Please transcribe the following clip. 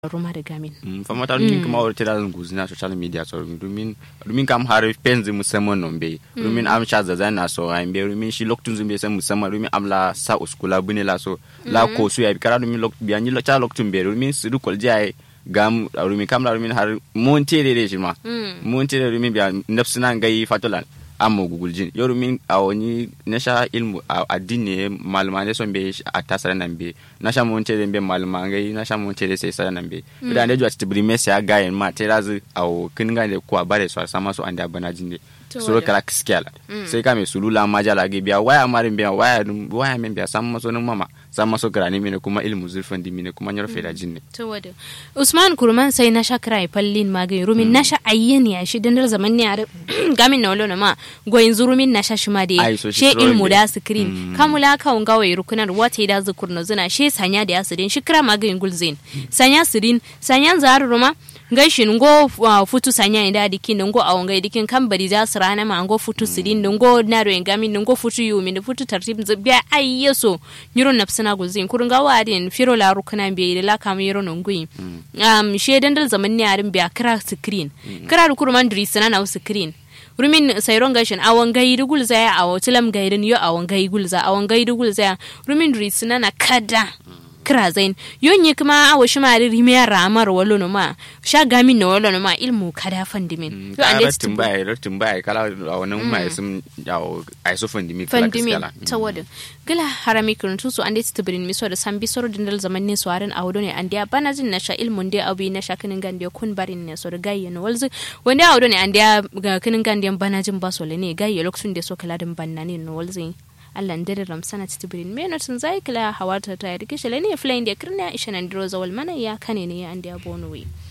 ruma da gamin famata rumin kuma wata da guzi na social media so rumin rumin kam har penzi musamman non be rumin am sha zaza na so an be rumin shi loktun zumbe san musamman rumin am la sa uskula bune la so la ko su ya kara rumin lok biya ni cha loktun be rumin su du kol jai gam rumin kam la rumin har monte de de shi ma monte de rumin biya nafsina ngai fatolan amma guguljin yoru min a wani nasha ilmu a addini malama ne son be a tasara nan be nasha mun tere be malama ngai nasha mun tere sai sara nan be da ne jwa tibri me sai ga yin ma tera zu a kin ga ne ko a bare so sama so anda bana jinde so kala kiskela sai ka me sulula majala ge biya waya marin biya waya waya men biya sama so nan mama sama so grani mine kuma ilmu zurfan di mine kuma nyar feda jinne to wada usman kurman sai na sha krai pallin magai rumin na sha ayyen ya shi dandar zaman ne are gamin na wala ma goyin zurumin na sha shima da she ilmu da screen kamula ka unga wai rukunar wata da zukur na zuna she sanya da yasirin shi kira magayin gulzin sanya sirin sanya zaru ruma gaishin ngo futu sanya inda dikin ngo awon gai dikin kan bari za su rana ma ngo futu sirin ngo na ro ngami ngo futu yumi da futu tartib biya ayyeso nyiro napsina gulzin kurun ga wadin firo la rukuna be da la kam yiro ngui um she dandal zaman ne arin biya kira screen kira kurman drisana na screen rumin sayron gashin awon gai dugul zaya a tilam gairin yo awon gai gulza awon gai dugul zaya rumin drisana na kada kira zain yonye kuma awo shi mari rimiya ramar walo no ma sha gamin no walo no ma ilmu kada fandimin yo ande timbai rotin bai kala wannan mai sun yawo ai so fandimin kala fandimin tawada gala harami kurun su ande tibrin miso da sambi soro dindal zaman ne swarin awdo ne ande bana jin na sha ilmun de abi na sha kinin gande kun barin ne so da gayye no walzu wanda awdo ne ande ga kinin gande bana jin basole ne gayye lokacin da so kala din banna ne no walzu Allah ndere ramsana titibirin meno tun zai kila hawata ta yadda kishe ne flain da kirna isha nan diro zawal mana ya kane ne ya andi abonu